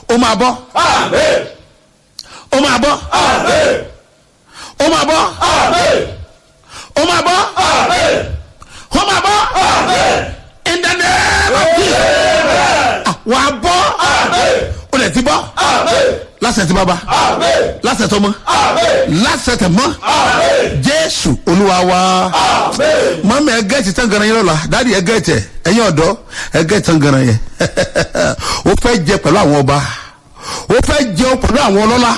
ó máa bọ́ Amen. ó máa bọ́ Amen. ó máa bọ́ Amen. ó máa bọ́ Amen. ó máa bọ́ Amen. in the name of Jesus Ah, wà á bọ́ Amen. ó lè ti bọ́ Amen. lásẹ̀ tí bàbá Amen. lásẹ̀ tó mọ́ Amen. lásẹ̀ tẹ̀ mọ́ Amen. jésù olúwa wa Amen. mọ́mí ẹ gẹ́ẹ̀tì tán ganan yẹn lọ́la dáàdi ẹ gẹ́ẹ̀tì ẹ ẹ̀yin ọ̀dọ́ ẹ gẹ́ẹ̀tì tán ganan yẹn ó fẹ́ jẹ pẹ̀lú àwọn ọba ó fẹ́ jẹun pẹ̀lú àwọn ọlọ́lá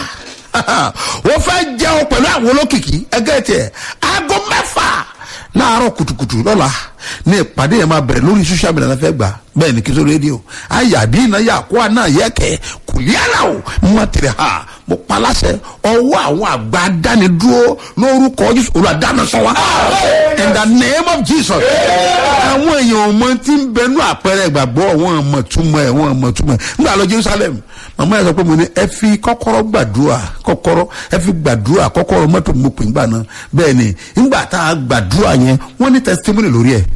ó fẹ́ jẹun pẹ̀lú àwọn olókìkí ẹ gẹ́ẹ̀tì ẹ aago mẹ́fà láàárọ̀ kùtùkùtù lọ́la ní ìpàdé yẹn máa bẹ̀rẹ̀ lórí social media náà fẹ́ gbà bẹ́ẹ̀ ni kí sọ rédíò ayàbí iná yà kó àná yẹ kẹ́ kùlíàlà o mo tẹ̀lé ha mo paláṣẹ ọwọ́ àwọn àgbà dánidúró lórúkọ jésù olùdáná sọ wa in the name of jesus àwọn èèyàn ọmọ tí ń bẹnu àpẹẹrẹ ìgbàgbọ́ wọn mọ̀ túmọ̀ ẹ̀ wọn mọ̀ túmọ̀ ẹ̀ nígbà lọ jerusalem màmá yẹn sọ pé mo ní ẹ fi kọ́kọ́rọ́ gbàdúrà kọ́kọ́rọ́ ẹ fi gbàdúrà kọ́kọ́rọ́ mọ́tò mo pè ńgbà náà bẹ́ẹ̀ ni ńgbà tá a gbàdúrà yẹn wọ́n ní testimony lórí ẹ̀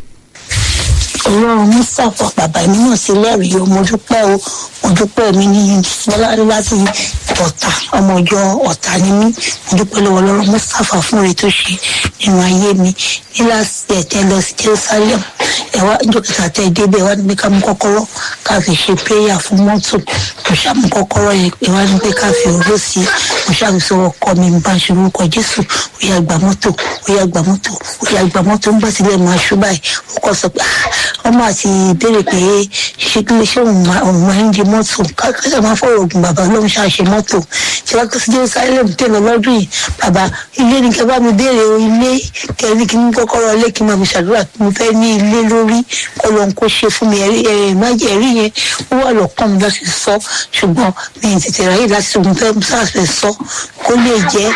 ọlọ́run mustapha bàbá mi náà sí lẹ́rìí o mo dúpẹ́ o mo dúpẹ́ mi ní fọlárí láti ọ̀tà ọmọ ọjọ́ ọ̀tà ni mí mo dúpẹ́ lọ́wọ́ ọlọ́run mustapha fún rẹ̀ tó ṣe nínú ayé mi ní láti ẹ̀tẹ́ lọ sí jerusalem ẹ̀wá dókítà tẹ́ débẹ̀ wá níbi ká mú kọ́kọ́rọ́ ká fi ṣe prayer fún mọ́tò mo ṣàmú kọ́kọ́rọ́ yẹn pé wá níbi ká fi òró sí i mo ṣàkóso ọkọ mi ń bá ń ṣe orúkọ jésù ó yá gba mọ́tò ó yá gba mọ́tò ó yá gba mọ́tò ń bá sílẹ̀ máa ṣú báyìí ó kọ́ sọ pé "Ah, ọmọ àti ìbéèrè pé ṣé kí lè ṣe òun máa òun máa ń di mọ́tò kákàtà máa fọ̀rọ̀ ògùn bàbá lóun ṣàṣe mọ́tò tí wọ́n kọ́ sí jerusalem tẹ̀ lọ lọ́dún yìí bàbá ilé ni kẹ́ bá mi béèrè o ilé kẹ́ni kí n kọ́kọ́rọ́ ilé kí n máa fi ṣàdúrà kí mo fẹ́ ní ilé lórí kọ́ lóun kó ṣe fún mi ẹ̀rí ẹ̀rí májẹ̀ ẹ̀rí yẹn ó wà lọ́kàn mi láti sọ ṣùgbọ́n mi ì tètè ráyè láti sọ mo fẹ́ sáfẹ́ sọ kó lè jẹ́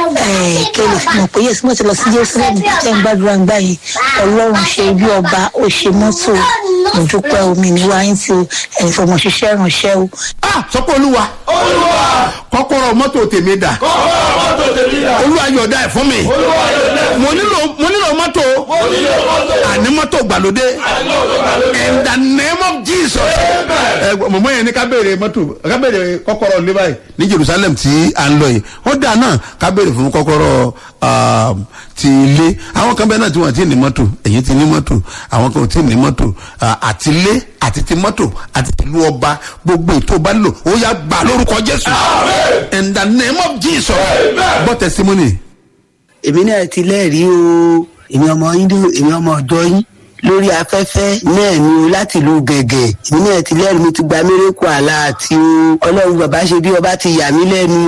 kẹ́ lè fi mọ̀ pé yẹ́sì mo ti lọ sí jerusalem tẹ́ ń gbàdúrà ń gbà yìí ọlọ́run ṣe ibi ọba ó ṣe mọ́tò mo dúpẹ́ omi ní wáyé tí o ẹ̀yin fọmọ ṣiṣẹ́ ránṣẹ́ o ah sọ pé olúwa Olúwa. kọ́kọ́rọ́ mọ́tò tèmi dà Kọ́kọ́rọ́ mọ́tò tèmi dà. olúwa yọ̀ọ̀dá ẹ̀ fún mi Olúwa yóò dẹ̀. mo nílò mo nílò mọ́tò Mo nílò mọ́tò. àní mọ́tò gbàlódé Àní mọ́tò gbàlódé. in the name of jesus ẹ mọ̀mọ́ yẹn ní ká béèrè mọ́tò ká béèrè kọ́kọ́rọ́ ní báyìí ní jerusalem tí à ń lọ yìí ó dà náà ká béèrè fún kọ́kọ́rọ́ um, ti ilé àwọn kan bẹ́ẹ̀ náà tí wọ́n ti ní mọ́tò èyí ti ní mọ́tò àwọn kan ò tí ní mọ́tò ah, àti ilé àti ti mọ́tò àti tìlú ọba gbogbo ètò bá lò ó yá gbà lórúkọ jésù in the name of jesus gbọ́ testimony. èmi náà ti lẹ́rìí o èmi ọmọ hindu èmi ọmọ ọjọ́ yín lórí afẹ́fẹ́ náà ni o láti ìlú gẹ̀gẹ̀ èmi náà ti lẹ́rìí mi ti gba mérekù àlá àti o ọlọ́run bàbá ṣe bí ọba ti yà mí lẹ́nu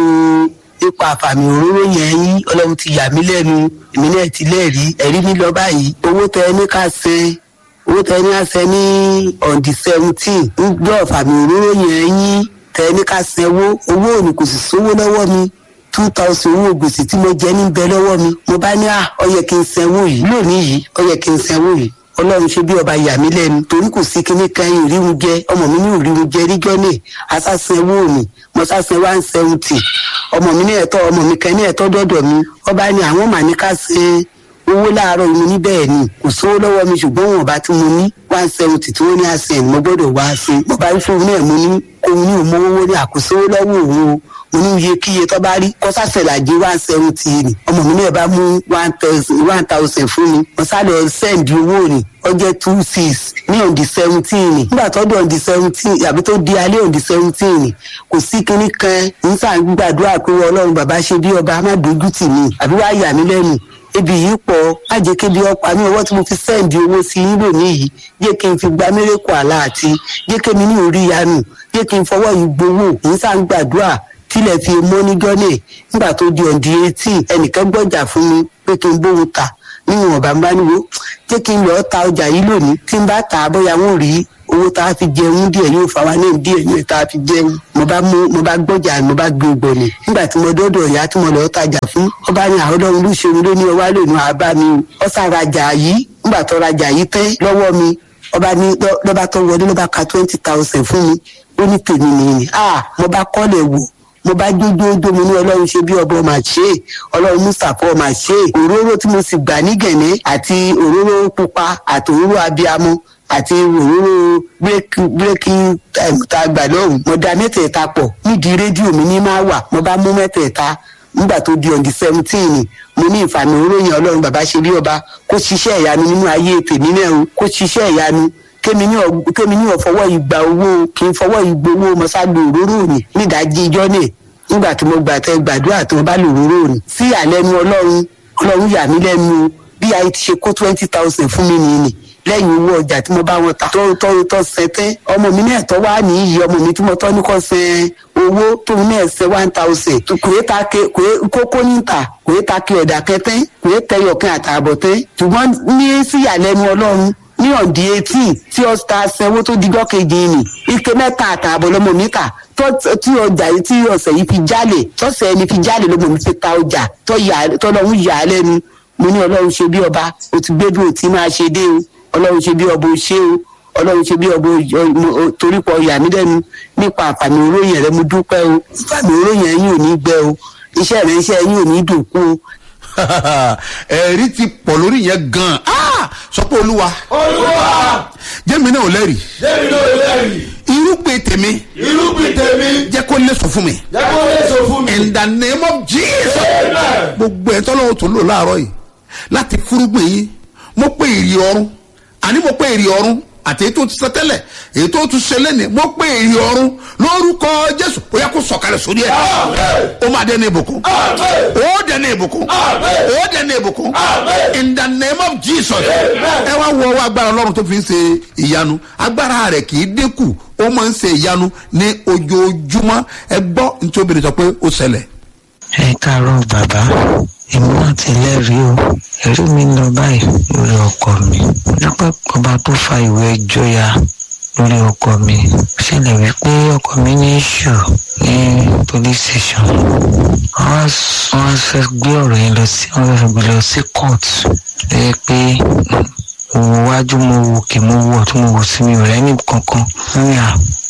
o ipa àfàmì òróró yẹn yín ọlọ́run ti yà mí lẹ́nu èmi náà ti lẹ́rìí ẹ̀rí mi lọ báyìí owó tẹ ẹ ní ká ṣe owó tẹ ẹ ní ká ṣe ní on the seventeen ń gbọ́ àfàmì òróró yẹn yín tẹ ẹ ní ká ṣe owó owó òní kò sì sówó lọ́wọ́ mi two thousand owó gbèsè tí mo jẹ ní bẹ lọ́wọ́ mi mo bá ní à ọ yẹ kí n sanwó yìí lónìí yìí ọ yẹ kí n sanwó yìí ọlọ́run ṣe bí ọba yà mí lẹ́nu torí kò sí kíní kan yìí ríru jẹ ọmọ mi ní òríru jẹ ríjọ́ náà asásanwó mi mo sásan one seventy ọmọ mi ní ẹ̀tọ́ ọmọ mi kan ní ẹ̀tọ́ dọ́dọ̀ mi ọba ní àwọn màá ní ká ṣe owó láàárọ̀ yìí mo ní bẹ́ẹ̀ ni kò sówó lọ́wọ́ mi ṣùgbọ́n wọn ọba tí mo ní one seventy tí wọ́n ní àṣẹ mo gbọ́dọ̀ wá ṣe mo bá rí fóun náà mo ní òun ní òmòwò ní àkóso lọ́wọ́ òun o mo ní iye kíye tó bá rí kọ́sàṣẹ̀lájì one seventy ni ọmọ mi náà bá mú one thousand one thousand fún mi mo sáré sẹ́ǹdì owó ni ọjọ́ two six ní on the seventeen ni nígbà tó di on the seventeen àbí tó di alẹ́ on the seventeen ni kò sí kinní kan ń sàn gbàdúrà pé ọlọ́run bàbá ṣe bí ọba má dojú tì mí àbí wàá yà mí lẹ́nu ebi yìí pọ̀ má jẹ́ kébi ọ̀pá mi ọwọ́ tí mo fi sẹ́ǹdì owó sí yín lónìí yìí jẹ́ kí n fi gba mérekù àlá àti jẹ́ kémi ní orí yanu jẹ́ kí n fọwọ́ yìí gbowó ń sàn gbàdúrà tílẹ̀ fi mọ́ ní gọ́nẹ̀ nígbà tó di ọ̀dì etí ẹnìkan gbọ́jà fún mi pé kí n bóun ta níwọ̀n ọ̀bà ń bá níwò jẹ́ kí n lọ́ọ́ ta ọjà yìí lónìí tí n bá tà á bóyá wọn ò rí owó tá a fi jẹun díẹ̀ yóò fa wa náà díẹ̀ yóò tá a fi jẹun mo bá mú mo bá gbọ́jà mo bá gbé gbọ̀nì nígbà tí mo dọ́dọ̀ ìyá tí mo lọ́ọ́ tajà fún ọba ní àwọn ọlọ́run ló ṣeun ló ní ọwá lónìí àbá mi o ọ̀sà rajà yìí nígbà tó rajà yìí tẹ́ lọ́wọ́ mi ọba ní lọ́ba tó wọlé lọ́ba ka twenty thousand fún mi ó ní tèmi nìyí ah mo bá kọ́lẹ̀ wò mo bá jójójó mo ní ọlọ́run ṣe bí ọba ọmọ àṣẹ ọlọ́run mustapha ọmọ àṣẹ òróró tí mo sì gbà ní gẹ̀nẹ́ àti òróró pupa àti òróró abiyamọ àti òróró breaking time tá a gbà lọ́hùn mo da mẹ́tẹ̀ẹ̀ta pọ̀ nídìí rédíò mi ní máa wà mo bá mú mẹ́tẹ̀ẹ̀ta nígbà tó di on the seventeen mo ní ìfàmì oróyìn ọlọ́run bàbá ṣe bí ọba kó ṣiṣẹ́ ìyanu nínú ayé tèmi náà o kó ṣiṣẹ́ ìyanu kémi ní ọ- kémi ní ọ̀fọwọ́ ìgbà owó kí n fọwọ́ ìgbowó mọ́ságbó òróró òní nídàájí ijọ́ náà nígbà tí mo gbà tẹ gbàdúrà tí mo bá lò òróró òní sí àlẹ́nu ọlọ́run ọlọ́run yà mí lẹ́nu o bí ayé ti ṣe kó twenty thousand fún mi nìyí ni lẹ́yìn owó ọjà tí mo bá wọn ta tó tó tó sẹ́tẹ́ ọmọ mi náà tọ́ wá ní iyì ọmọ mi tí mo tọ́ ní kọ́ sẹ́ owó tóun náà sẹ́ one thousand kòé ta ke kòé kókó níta kòé ta ke ọ̀dà kẹtẹ́ kòé tẹyọ̀kẹ́ àtààbọ̀ tẹ́ ṣùgbọ́n ní síyàlẹ́nu ọlọ́run ní ọ̀dí etí tí ọ̀sà sanwó tó dijọ́ kejì ni ike mẹ́ta àtààbọ̀ lọ́mọ mi kà tó- tí ọjà yìí tí ọ̀sẹ̀ yìí fi jálè tọ́sẹ̀ ẹni fi jálè lọ́mọ mi fi ta ọjà tọ́lọ́hún yà á lẹ́nu mo ní ọlọ́run ṣe bí ọba o ti gbé bí o ti máa ṣe dé o ọlọ́run ṣe bí ọba o ṣe o ọlọ́run ṣe bí ọba o- o- o- torí pọ̀ yà mí lẹ́nu nípa àǹfààní oróyìn rẹ mo dúpẹ́ o àǹfààní oróyìn ẹ̀yìn ò ní gbẹ o iṣẹ́ rẹ iṣẹ́ ẹ̀yìn ò ní dòkú o. ẹ̀rí ti pọ̀ lórí yẹn gan-an Ah! sọ pé olúwa olúwa jẹ́mi náà ò lẹ́rìí jẹ́mi ló lẹ́rìí irúgbìn tèmi irúgbìn tèmi jẹ́ kó léso fún mi jẹ́ kó lè so fún mi. in the name of jesus Amen. gbogbo ẹ̀ tọ́lọ́wọ́ tó lò láàárọ̀ yìí láti fúrúgbìn yín mo pé èrè ọ̀run àní mo pé èrè ọ̀run àti èyí tó ti sọ tẹ́lẹ̀ èyí tó tún ṣe lẹ́nìí mo pé èrè ọ̀run lórúkọ jésù ó yẹ kó sọ̀kalẹ̀ sórí ẹ̀ Amen. ó máa dẹ́nu ìbùkún Amen. ó dẹ́nu ìbùkún Amen. ó dẹ́nu ìbùkún Amen. in the name of jesus Amen. ẹ wá wọ ọwọ́ agbára ọlọ́run tó fi ń ṣe ìyanu agbára rẹ̀ kì í dínkù ó máa ń ṣe ìyanu ní ojoojúmọ́ ẹ gbọ́ nítorí obìnrin sọ pé ó ṣẹlẹ̀. ẹ káàárọ̀ bàbá èmi náà ti lẹ́rìí o ẹ̀rí mi ń lọ báyìí lórí ọkọ mi dúpẹ́ ọba tó fa ìwé ẹjọ́ ya lórí ọkọ mi ṣẹlẹ̀ wípé ọkọ mi ní ìṣù ní police station wọ́n wá s- wọ́n wá fẹ́ gbé ọ̀rọ̀ yẹn lọ sí wọ́n fẹ́ gbé lọ sí court ẹ pé mo wo wájú mo wo òkè mo wo ọ̀tún mo wo sí mi ò rẹ́ni kankan wọ́n ní à